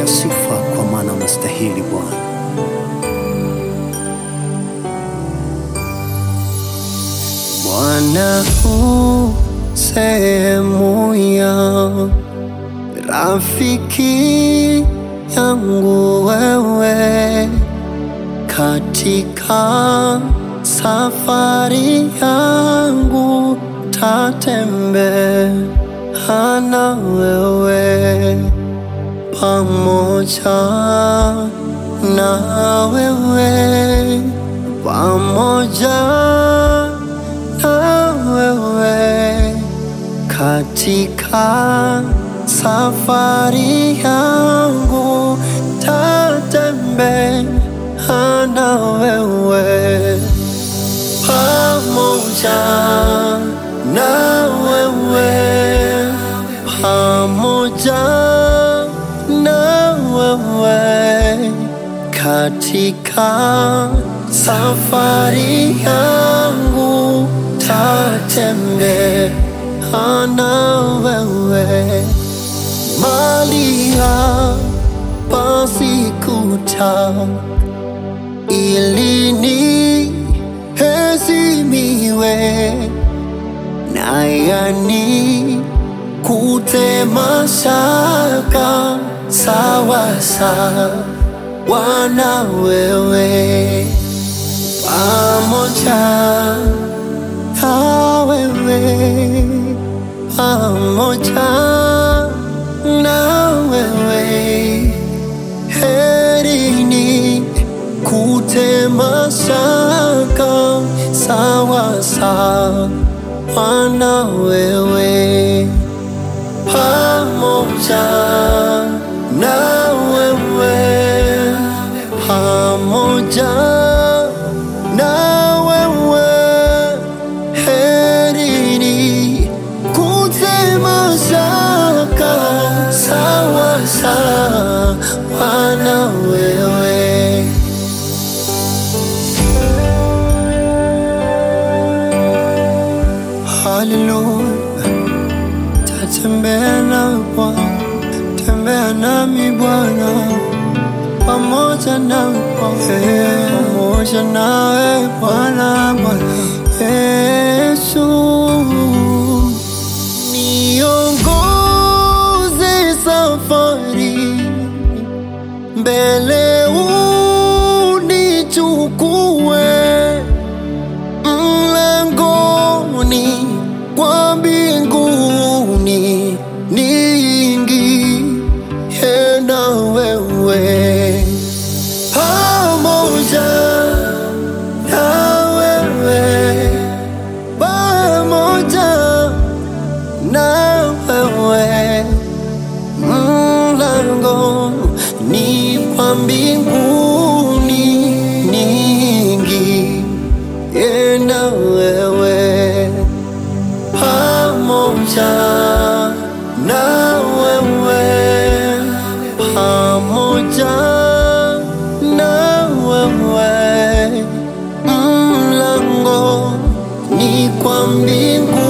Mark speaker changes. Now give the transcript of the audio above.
Speaker 1: pokea sifa kwa maana unastahili Bwana. Bwana u sehemu ya rafiki yangu wewe katika safari yangu tatembea na wewe pamoja na wewe pamoja na wewe katika safari yangu tatembea na wewe pamoja na wewe pamoja na wewe katika safari yangu tatembea na wewe mali hapa sikuta ili niheshimiwe na yani kutema shaka sawa sawa na wewe pamoja na wewe pamoja na wewe herini kutema shaka sawa sawa na wewe pamoja na wewe pamoja na wewe herini kutema shaka sawa sawa na wewe Haleluya, tatembea na Bwana, tembea nami Bwana, pamoja nawe Bwana, pamoja nawe Bwana, Bwana Yesu, niongoze safari mbele, unichukue mlangoni kwa mbinguni niingie na wewe pamoja na wewe pamoja na wewe mlango ni kwa mbinguni niingie na wewe pamoja na wewe pamoja na wewe mlango ni kwa mbingu